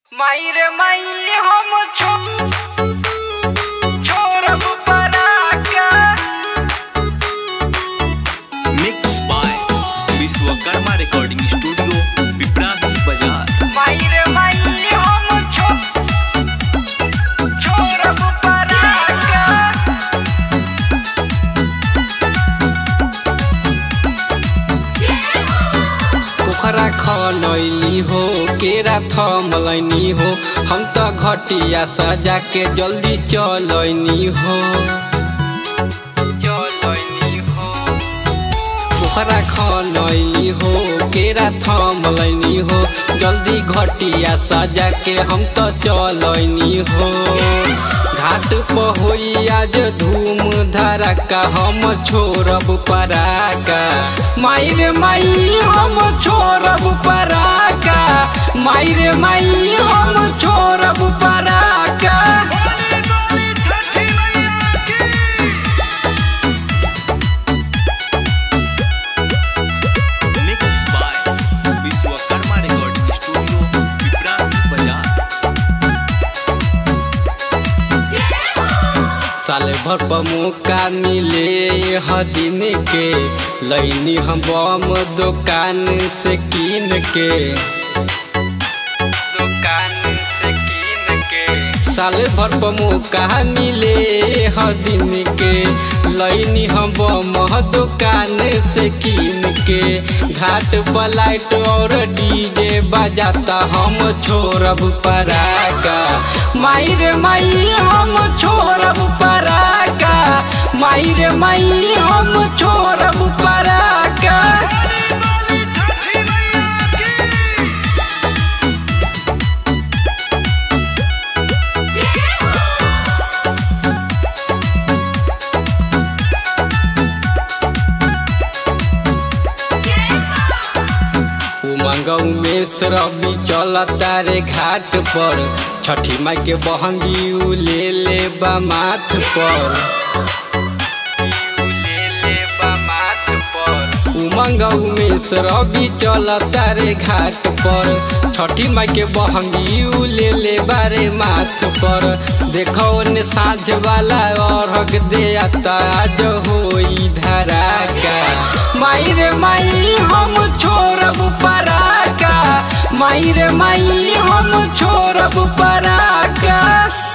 माई रे माई हम छो छोड़ब पराका mix by Vishwakarma recording studio Piprahi बाजार माई रे माई हम छो छोड़ब पराका पोखरा खनैली हो केरा थमलैनी हो हम त घटिया सजा के जल्दी चलैनी हो चलैनी हो पोखरा खनैली हो केरा थमलैनी हो जल्दी घटिया सजा के हम त चलैनी हो घाट पर होई आज धूम धड़का हम छोड़ब पराका माई रे माई हम छोड़ब पराका माई रे माई हम छोड़ब पराका mix by Vishwakarma recording studio Piprahi बाजार साले भर पर मौका मिले ह दिन के लैनी हम बम दुकान से कीन के दुकान से कीन के साले भर पर मौका मिले ह दिन के लैनी हम बम दुकान से कीन के घाट पर लाइट और डीजे बजाता हम छोड़ब पराका माई रे माई हम छोड़ब पराका माई रे माई हम छोड़ब पराका उमंग उमेश रवि चल तारे घाट पर छठी माई के बहंगी उ ले ले बा माथ पर उमंग उमेश रवि चल तारे घाट पर छठी माई के बहंगी उ ले ले बारे माथ पर देखो ने साँझ वाला अर्घ दे आता आज होई धराका माई रे माई हम छोड़ब पराका माई रे माई हम छोड़ब पराका